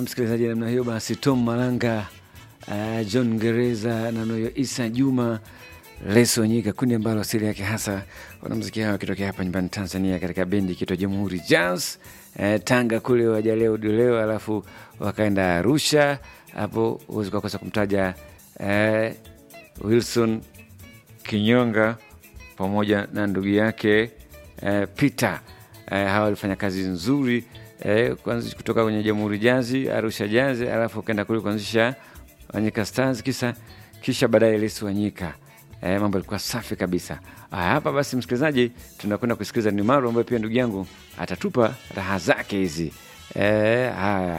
msikilizaji namna hiyo basi tom malanga uh, john gereza na noyo isa juma leso nyika kundi ambalo asili yake hasa wanamziki hao wakitokea hapa nyumbani tanzania katika bendi kitwa jamhuri jazz uh, tanga kule wajaleo dileo alafu wakaenda arusha hapo huwezi kukosa kumtaja uh, wilson kinyonga pamoja na ndugu yake uh, peter uh, hawa walifanya kazi nzuri eh, kuanzisha kutoka kwenye Jamhuri Jazi, Arusha Jazi, alafu ukaenda kule kuanzisha Wanyika Stars, kisa kisha baadaye Lesi Wanyika. Eh, mambo yalikuwa safi kabisa. Aya, hapa basi, msikilizaji, tunakwenda kusikiliza Nimaru ambayo pia ndugu yangu atatupa raha zake hizi. Eh, haya